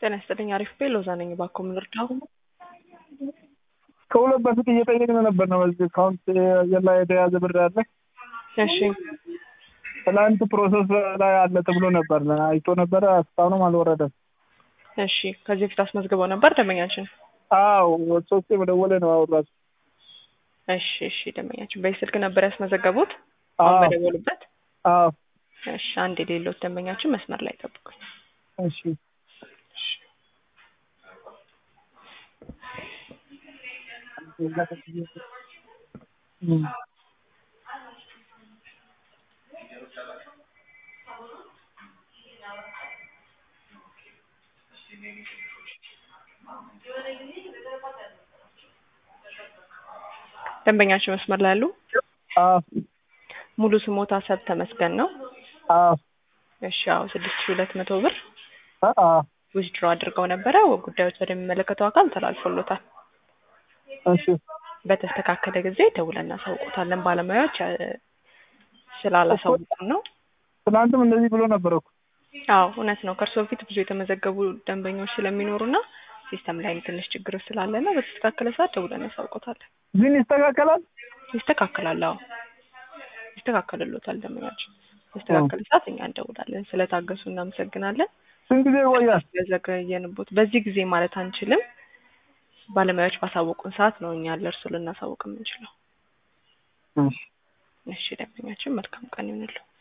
ጤና ይስጥልኝ። አሪፍ ቤ ሎዛ ነኝ። እባክዎ ምን ልርዳው? ከሁለት በፊት እየጠየቅን ነበር ነው በዚህ አካውንት ላይ የተያዘ ብር አለ። እሺ ትላንት ፕሮሰስ ላይ አለ ተብሎ ነበር አይቶ ነበረ። እስካሁንም አልወረደም። እሺ ከዚህ በፊት አስመዝግበው ነበር ደንበኛችን? አዎ ሶስቴ መደወለ ነው አውራሱ። እሺ እሺ ደንበኛችን በዚህ ስልክ ነበር ያስመዘገቡት? አሁን አዎ በደወሉበት? አዎ እሺ አንድ የሌሎት ደንበኛችን መስመር ላይ ጠብቁኝ። እሺ እም ደንበኛችን መስመር ላይ ያሉ አዎ ሙሉ ስሞታ ሰብ ተመስገን ነው። አዎ እሺ አዎ ስድስት ሺህ ሁለት መቶ ብር አዎ ዊዝድሮ አድርገው ነበረ። ጉዳዮች ወደሚመለከተው አካል ተላልፎሎታል። እሺ በተስተካከለ ጊዜ ደውለን እናሳውቆታለን። ባለሙያዎች እ፣ ስላላሳውቁን ነው። ትናንትም እንደዚህ ብሎ ነበር እኮ። አዎ እውነት ነው። ከእርሶ በፊት ብዙ የተመዘገቡ ደንበኞች ስለሚኖሩና ሲስተም ላይም ትንሽ ችግር ስላለና በተስተካከለ ሰዓት ደውለን እናሳውቆታለን። ግን ይስተካከላል። ይስተካከላል። አዎ ይስተካከልሎታል። ደንበኛችን በተስተካከለ ሰዓት እኛ እንደውላለን። ስለታገሱ እናመሰግናለን። ስንት ጊዜ ይቆያል? ስለዘገየንቦት በዚህ ጊዜ ማለት አንችልም። ባለሙያዎች ባሳወቁን ሰዓት ነው እኛ ለእርሱ ልናሳውቅ የምንችለው። እሺ እሺ ደንበኛችን መልካም ቀን ይሁንልዎ።